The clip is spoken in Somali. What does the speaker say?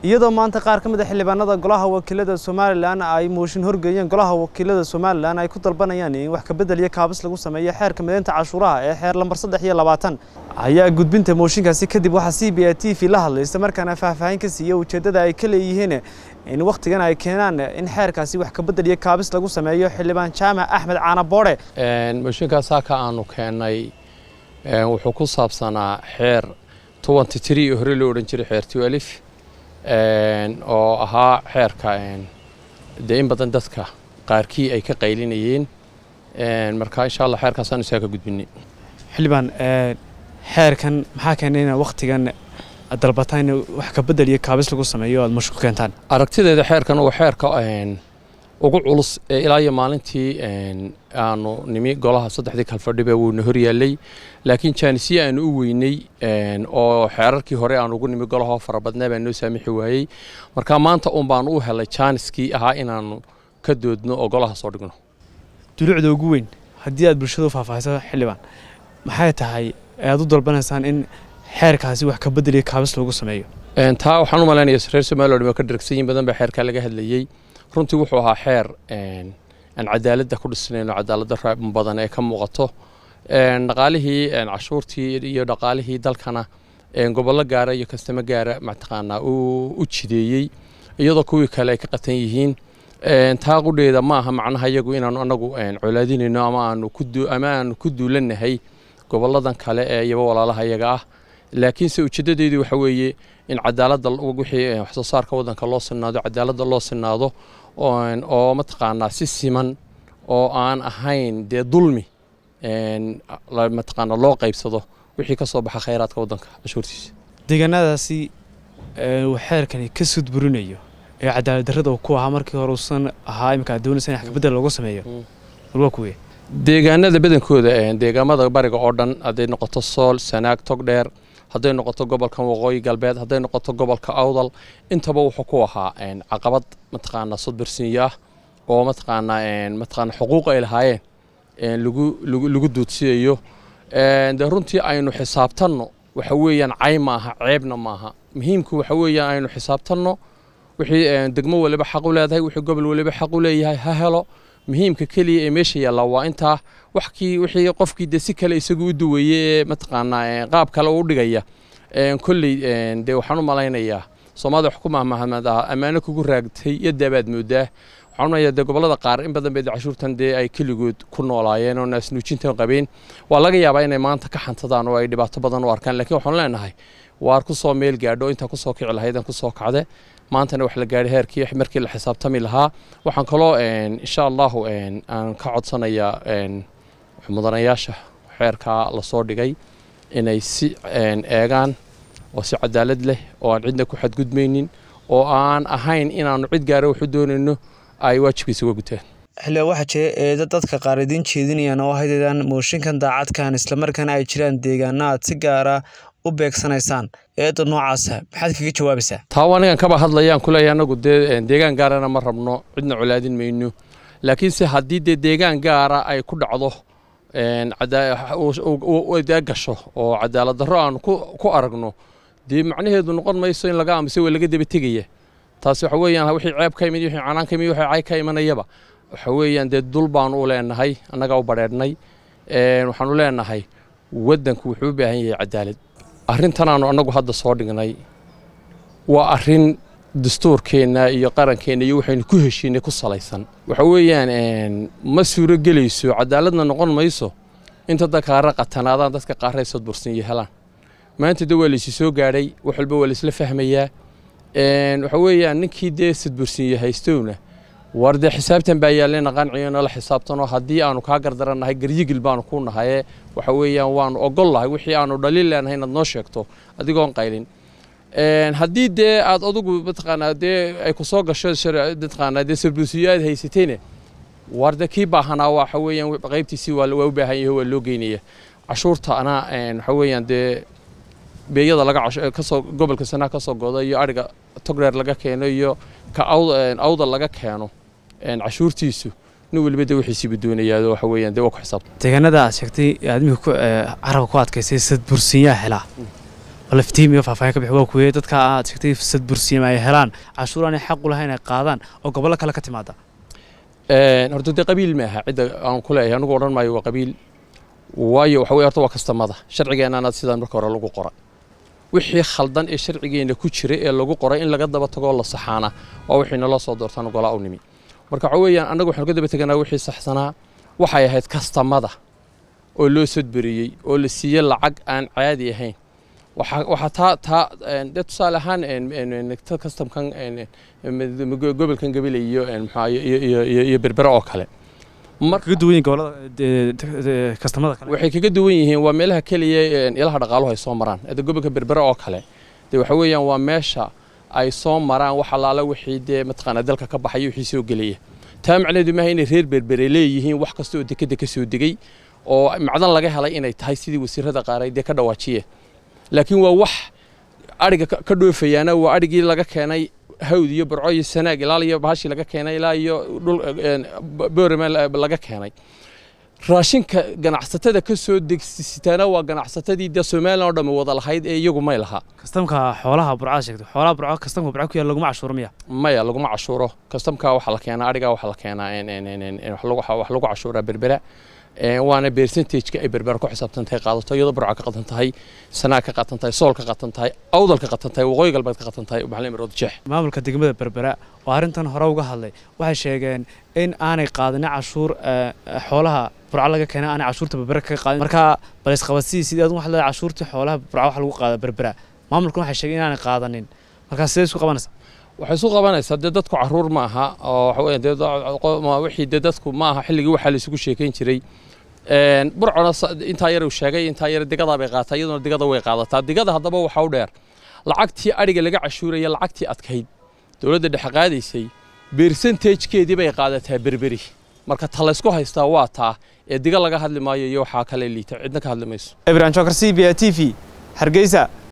iyadoo maanta qaar ka mid a xildhibaanada golaha wakiilada somalilan ay mooshin horgeeyeen golaha wakiilada somalilan ay ku dalbanayaan in wax kabedel iyo kaabis lagu sameeyo xeerka mideynta cashuuraha ee xeer lambar saddex iyo labaatan ayaa gudbinta mooshinkaasi kadib waxaa c b a t v la hadlay isla markaana faahfaahin ka siiya ujeeddada ay ka leeyihiin in wakhtigan ay keenaan in xeerkaasi wax kabedel iyo kaabis lagu sameeyo xildhibaan jaamac axmed caana boodhe mooshinkaas halka aanu keennay wuxuu ku saabsanaa xeer tobanty tree oo hore loo odhan jiray xeer twelif oo ahaa xeerka dee in badan dadka qaarkii ay ka qaylinayeen marka insha allah xeerkaasaan isaa ka gudbinay xildhibaan xeerkan maxaa keenay inaad wakhtigan dalbataan in wax kabedel iyo kaabis lagu sameeyo aad mashku keentaan aragtideeda xeerkan waa xeerka ugu culus ee ilaa iyo maalintii aanu nimi golaha saddexdii kalfadhiba wuuna horyaallay laakiin jaanisye aanu u weynay oo xeerarkii hore aanu ugu nimi golahoo farabadnaa baa noo saamixi waayey marka maanta un baanu u helay jaaniskii ahaa inaanu ka doodno oo golaha soo dhigno dulucda ugu weyn haddii aad bulshada u faahfaahiso xildhibaan maxay tahay aad u dalbanaysaan in xeerkaasi wax kabedel iyo kaabis lagu sameeyo taa waxaan u malaynaya reer somaliland waa ka dharagsanyin badan baa xeerkaa laga hadlayey runtii wuxuu ahaa xeer aan cadaaladda ku dhisnayno cadaaladda badan ee ka muuqato dhaqaalihii cashuurtii iyo dhaqaalihii dalkana gobollo gaara iyo kastamo gaara mataqaanaa u jideeyey iyadoo kuwii kale ay ka qatan yihiin taa qudheeda ma aha macnaha iyagu inaanu anagu colaadinayno ama aanu ama aanu ku duulanahay gobolladan kale ee iyaba walaalaha iyaga ah laakiinse ujeedadeedu waxa weeye in cadaaladda wixii wax soo saarka waddanka loo sinaado cadaaladda loo sinaado oo mataqaanaa si siman oo aan ahayn dee dulmi mataqaanaa loo qaybsado wixii ka soo baxa khayraadka waddanka cashuurtiisa deegaanadaasi uu xeerkani ka sudburinayo ee cadaalad darrada uu ku ahaa markii hore uusan ahaa iminka aad doonaysa in wax kabedel loogu sameeyo walwaa kuwee deegaanada badankooda deegaamada bariga oo dhan hadday noqoto sool sanaag togdheer hadday noqoto gobolka waqooyi galbeed hadday noqoto gobolka awdal intaba wuxuu ku ahaa caqabad mataqaanaa sodbarsiinyo ah oo mataqaanaa mataqaanaa xuquuq ay lahaayeen lagu lagu duudsiyayo dee runtii aynu xisaabtanno waxa weeyaan cay maaha ceebna maaha muhiimku waxa weeyaan aynu xisaabtanno wixii degmo waliba xaq u leedahay wixii gobol waliba xaq u leeyahay ha helo muhiimka keliya ee meesha yaalla waa intaa waxkii wixii qofkii dee si kale isagu u duwayey ee mataqaanaa qaab kale u dhigaya kolley dee waxaan u malaynayaa soomaalida wax ku mahmahmad ah ammaano kugu raagtay yadaabaad moodaa waxaan umalayaa dee gobollada qaar in badan bay cashuurtan dee ay keligood ku noolaayeen oo naasnuujintan qabeen waa laga yaabaa inay maanta ka xantadaan oo ay dhibaato badan u arkaan laakiin waxaan leenahay waar ku soo meel gaadho intaa ku soo kici lahaydan ku soo kacde maantana wax la gaadhay heerkii markii la xisaabtami lahaa waxaan kaloo insha allahu aan ka codsanayaa mudanayaasha xeerkaa lasoo dhigay inay si eegaan oo si cadaalad leh oo aan cidna ku xadgudmaynin oo aan ahayn inaanu cid gaara waxu doonayno ay waajibkiisa uga gutaan xildhibaan waxaa jira eeda dadka qaar idiin jeedinayaan oo haydadaan mooshinkan daacadkan islamarkaana ay jiraan deegaana aad si gaara u beegsanaysaan eedda noocaasa maxaad kaga jawaabaysaa taa anigan kaba hadlayaan kuleeyahay anagu dee deegaan gaarana ma rabno cidna colaadin mayno laakiinse haddii dee deegaan gaara ay ku dhacdo gasho oo cadaalad darro aan ku aragno dee macnaheedu noqon mayso in laga aamusay waa laga daba tegaya taasi waxa weeyaan wixii ceeb ka yimid wixii canaan ka yimid wixii cay ka imanayaba waxa weeyaan dee dul baanu u leenahay annagaa u badheedhnay waxaanu leenahay waddanku wuxuu u baahan yahay cadaalad arrintanaanu annagu hadda soo dhignay waa arrin dastuurkeenna iyo qarankeenna iyo waxaynu ku heshiinay ku salaysan waxa weeyaan ma suuro gelayso cadaaladna noqon mayso inta dadkaara qatanaadaan dadka qaarray sodbursinya helaan maanta de waa laysi soo gaadhay wax walba waa laysla fahmayaa waxa weeyaan ninkii dee sadbursinya haystowna war dee xisaabtan baa yaallena qanciyo nala xisaabtanoo haddii aanu kaa gardarannahay garyigil baanu ku nahaye waxa weeyaan waanu ogol lahay wixii aanu dhaliil leenahay inaad noo sheegto adigoon qaylin haddii dee aad adugu mataqaanaa dee ay ku soo gasho mataqaanaa dee sadbursiyo aad haysatayne war dee kii baahanaa waxa weeyaan qaybtiisii waa u baahan yahay waa loo geynaya cashuurta anaa waxa weeyaan dee beeyada laga kasoo gobolka sanaa ka soo godo iyo ariga togreer laga keeno iyo ka awda laga keeno cashuurtiisu nin weliba de wixiisiiba doonayaa waxa weeyaan dee waa ku xisaabtan deegaanada aad sheegtay aad imika carabka ku adkaysay sad bursinyaa helaa laftiim iyo faahfaahin ka bixi waa kuweye dadka aad sheegtay fursad bursiima ay helaan cashuur aanay xaq u lahayn ay qaadaan oo gobollo kale ka timaada horta dee qabiil ma aha cidda aan ku leeyahay anigu odhan maayo waa qabiil waayo waxa weye horta waa kastamada sharcigeennaana sidaan marka hore lagu qoray wixii khaldan ee sharcigeenna ku jira ee lagu qoray in laga daba tagoo la saxaana waa wixii naloo soo doortaan golaa u nimi marka waxa weeyaan annagu waxaanu ka daba teganaa wixii saxsanaa waxay ahayd kastamada oo loo sodberiyey oo la siiyey lacag aan caadi ahayn waxaa taa taa dee tusaale ahaan kastamkan gobolkan gabile iyo maxaa iyo berbere oo kale kaga duwan yihiin gobolada kastamada kale waxay kaga duwan yihiin waa meelaha keliya ilaha dhaqaaluhu ay soo maraan hadda gobolka berbere oo kale dee waxa weeyaan waa meesha ay soo maraan wax allaala wixii dee mataqaanaa dalka ka baxaya wixii soo gelaya taa macnaheedu maaha inay reer berbere leeyihiin wax kasta oo dekeda ka soo degay oo macdan laga helay inay tahay sidii wasiirada qaar ay dee ka dhawaajiyeen laakiin waa wax adhiga ka dhoofayaana waa adhigii laga keenay hawd iyo barco iyo sanaag ilaal iyo bahashii laga keenay ilaa iyo dhul boorame laga keenay raashinka ganacsatada ka soo degsitaana waa ganacsatadii dee somalilan oo dhammi wada lahayd ee iyagu may lahaa kastamka xoolaha burcada sheegtay xoolaha burco kastamka burco ku yaal laguma cashuuro miya maya laguma cashuuro kastamka waxaa la keenaa adhigaa waxaa la keenaa wax lagu cashuuraa berbera waana percentageka ay berbera ku xisaabtan tahay qaadato iyadoo burca ka qatan tahay sanaag ka qatan tahay sool ka qatan tahay awdal ka qatan tahay waqooyi galbeed ka qatan tahay maxalin rood jeex maamulka degmada berbera oo arrintan hore uga hadlay waxay sheegeen in aanay qaadanin cashuur xoolaha burco laga keenay aanay cashuurta berbera kaga qaadin marka bal isqabadsii sidii adun waxa leedahay cashuurtii xoolaha burco waxa lagu qaada berbera maamulkan waxay sheegeen inaanay qaadanin markaa sidee isku qabanaysaa waxay isu qabanaysaa dee dadku caruur ma aha oo waxa weeye dee wixii dee dadku ma aha xilligii waxaa la isugu sheekayn jiray burcona intaa yar uu sheegay intaa yar digadaa bay qaataa iyaduna digada way qaadataa digada haddaba waxa u dheer lacagtii adhiga laga cashuuraya lacagtii adkayd dowladda dhexe qaadaysay bersentagekeedii bay qaadataa berberi marka ta laysku haystaa waa taa ee diga laga hadli maayo iyo waxaa kale liita cidna ka hadli mayso ibrahim jokar c b a t v hargeysa